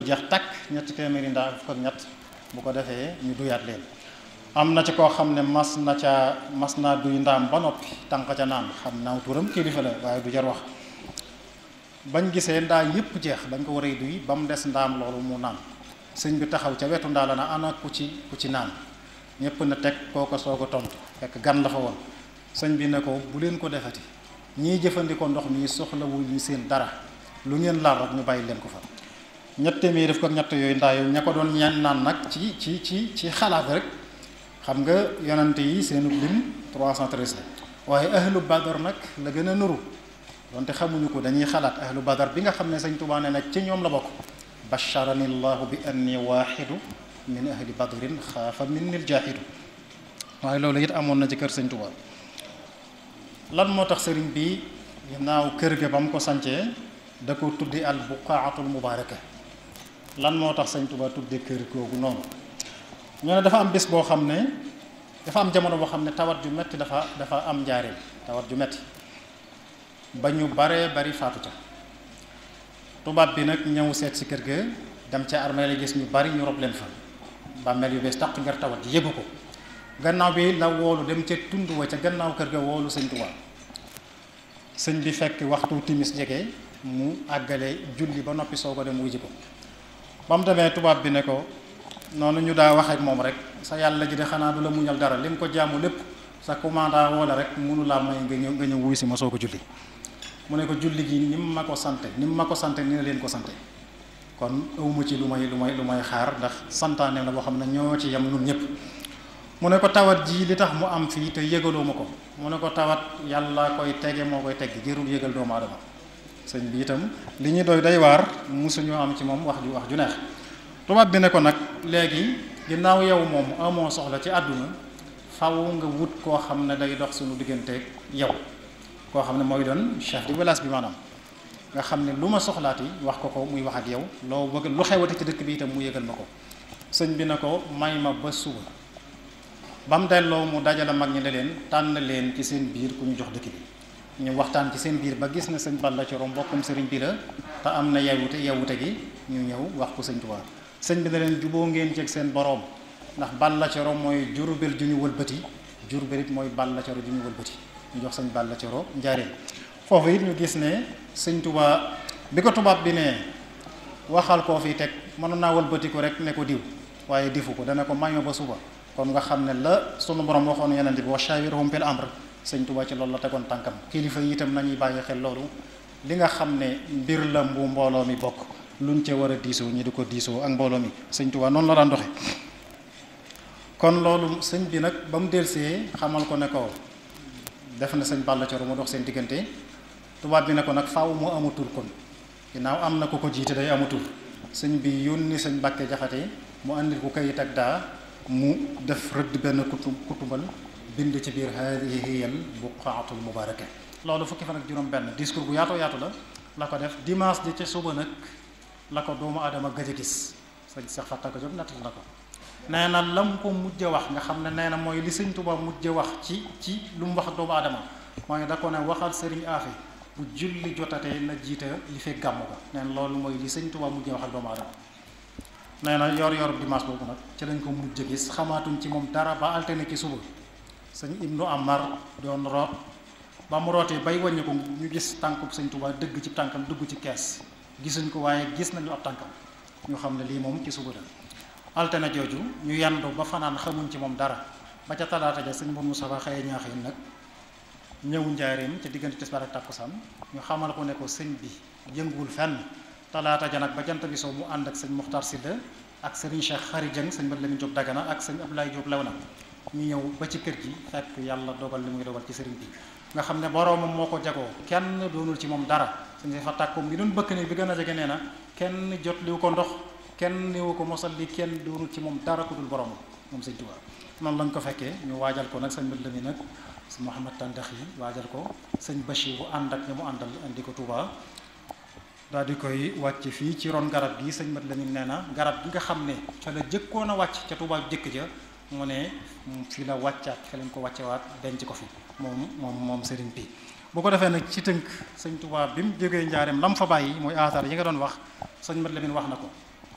jeex takk ñetti téeméeri ndaa fukk ak ñett bu ko defee ñu duyaat leen am na ci koo xam ne mas na ca mas naa duy ndaam ba noppi tànq ca naan xam naa turam kilifa la waaye du jar wax bañ gisee ndaa yépp jeex dañ ko war a duy ba mu des ndaam loolu mu naan sëñ bi taxaw ca wetu ndaa la na ana ku ci ku ci naan ñépp na teg kooko soog a tontu fekk gan la fa woon sëñ bi ne ko bu leen ko defati ñiy jëfandikoo ndox mi soxlawul ñu seen dara lu ngeen laal rek ñu bàyyi leen ko fa ñett téeméer def ko ak ñett yooyu ndaa yooyu ña ko doon ñaan naan nag ci ci ci ci xalaat rek xam nga yonante yi seenu lim 313 la waaye ahlu badar nag la gën a nuru donte xamuñu ko dañuy xalaat ahlu badar bi nga xam ne sëñ Tuubaa ne nag ci ñoom la bokk basharani llahu bi anni waaxidu min ahli badrin xaafa minni ljaahidu waaye loolu it amoon na ci kër sëñ Tuubaa lan moo tax sëriñ bi ginnaaw kër ga ba mu ko sancee da ko tuddi al buqaatul mubaaraka lan moo tax sëñ Tuubaa tuddi kër googu noonu ñu ne dafa am bés boo xam ne dafa am jamono boo xam ne tawat ju metti dafa dafa am njaareem tawat ju metti ba ñu baree bari faatu ca tubaab bi nag ñëw seet si kër ga dem ca armée la gis ñu bari ñu rob leen fa bàmmeel yu bees tàq ngir tawat ji yëgu ko gannaaw bi la woolu dem ca tund wa ca gannaaw kër ga woolu sëñ Tuubaa sëñ bi fekk waxtu timis jege mu àggale julli ba noppi soo ko dem wuji ko ba mu demee tubaab bi ne ko noonu ñu daa wax ak moom rek sa yàlla ji de xanaa du la muñal dara lim ko jaamu lépp sa commanda wala rek mënu laa may nga ñëw nga ñëw wuy si ma soo ko julli mu ne ko julli gi ni mu ma ko sante ni mu ma ko sante ni na leen ko sante kon awma ci lu may lu may lu may xaar ndax santaane la boo xam ne ñoo ci yem nun ñëpp mu ne ko tawat ji li tax mu am fii te yëgaloo ma ko mu ne ko tawat yàlla koy tege moo koy tegg jërul yëgal doomu aadama sëñ bi itam li ñu doy day waar musuñu am ci moom wax ju wax ju neex tubaab bi ne ko nag léegi ginnaaw yow moom amoo soxla ci àdduna faw nga wut koo xam ne day dox suñu digganteeg yow koo xam ne mooy doon chef de village bi maanaam nga xam ne lu ma soxlaati wax ko ko muy wax ak yow loo bëgg lu xewati ci dëkk bi itam mu yëgal ma ko sëñ bi ne ko may ma ba suba ba mu delloo mu dajale mag ñi ne leen tànn leen ci seen biir ku ñu jox dëkk bi ñu waxtaan ci seen biir ba gis na sëñ Balla Coro mbokkum sëriñ bi la te am na yewute yewute gi ñu ñëw wax ko sëñ Tuubaa sëñ bi ne leen juboo ngeen ceeg seen boroom ndax Balla Coro mooy Jurbel ju ñu wëlbati Jurbel it mooy Balla Coro ju ñu wëlbati ñu jox sëñ Balla Coro njaareen foofu it ñu gis ne sëñ Tuubaa bi ko tubaab bi ne waxal koo fi teg mënoon naa wëlbati ko rek ne ko diw waaye difu ko dana ko mayoo ba suba kon nga xam ne la sunu borom waxoon yeneen bi wa shawirhum fil amr sëñ Tuubaa ci loolu la tegoon tànkam kilifa yi itam nañuy bàyyi xel loolu li nga xam ne mbir la bu mbooloo mi bokk luñ ca war a diisoo ñi di ko diisoo ak mbooloo mi sëñ Tuubaa noonu la daan doxe kon loolu sëñ bi nag ba mu delsee xamal ko ne ko def na sëñ Balla Coro mu dox seen diggante tubaab bi ne ko nag faaw mu amatul kon ginnaaw am na ko ko jiite day amatul sëñ bi yónni sëñ Mbàkke Jaxate mu andil ko kayit ak daa mu def rëdd benn kutu kutubal bind ci biir haadihi hiyal buqaatul mubaaraka loolu fukki fan ak juróom benn discours bu yaatoo yaatu la la ko def dimanche ji ca suba nag la ko doomu aadama gëj a gis sëñ Seex Fatta ko jóg nattal na ko nee na lam ko mujj a wax nga xam ne nee na mooy li sëñ Tuubaa mujj a wax ci ci lu mu wax doomu aadama mooy da ko ne waxal sëriñ Afe bu julli jotatee na jiita li fekk gàmmu ga nee na loolu mooy li sëñ Tuubaa mujj a wax ak doomu aadama nee na yor yor dimanche boobu nag ci lañ ko mujj a gis xamaatuñ ci moom dara ba alterné ci suba sëñ Ibnu Amar doon root ba mu rootee bay wàññi ko ñu gis tànkub sëñ Tuubaa dëgg ci tànkam dugg ci kees gisuñ ko waaye gis nañu ab tànkam ñu xam ne lii moom ci suba la altine jooju ñu yandu ba fanaan xamuñ ci moom dara ba ca talaata ja sëñ Mourou Moussa xëye ñaaxin nag ñëw njaareem ca diggante tisbaar ak tàkkusaan ñu xamal ko ne ko sëñ bi yënguwul fenn talaata ja nag ba jant bi soo mu ànd ak sëñ Muxtar Silla ak sëriñ Cheikh Xari Jëng sëñ Mat Lamin Jóob Dagana ak sëñ Abdoulaye Jóob Lawna ñu ñëw ba ci kër gi fekk yàlla dogal li muy dogal ci sëriñ bi nga xam ne boroomam moo ko jagoo kenn doonul ci moom dara sëñ si fa tàkkoom bi doon bëkk ne bi gën a jege nee na kenn jot liwu ko ndox kenn niwu ko mosal li kenn doonul ci moom dara ku dul boroomam moom sëñ Tuubaa noonu lañ ko fekkee ñu waajal ko nag sëñ Mat Lamin nag sëñ Mouhamad Tandax yi waajal ko sëñ Bachir bu ànd ak ñi mu àndal indi ko Tuubaa daal di koy wàcc fii ci ron garab gi sëñ Mat Lamin nee na garab gi nga xam ne ca la jëkkoon a wàcc ca Tuubaa jëkk ja mu ne fii la wàccaat fi lañ ko wàccewaat denc ko fi moom moom moom sëriñ bi bu ko defee nag ci tënk sëñ Tuubaa bi mu jógee njaareem lam fa bàyyi mooy aatar yi nga doon wax sëñ Mat Lamin wax na ko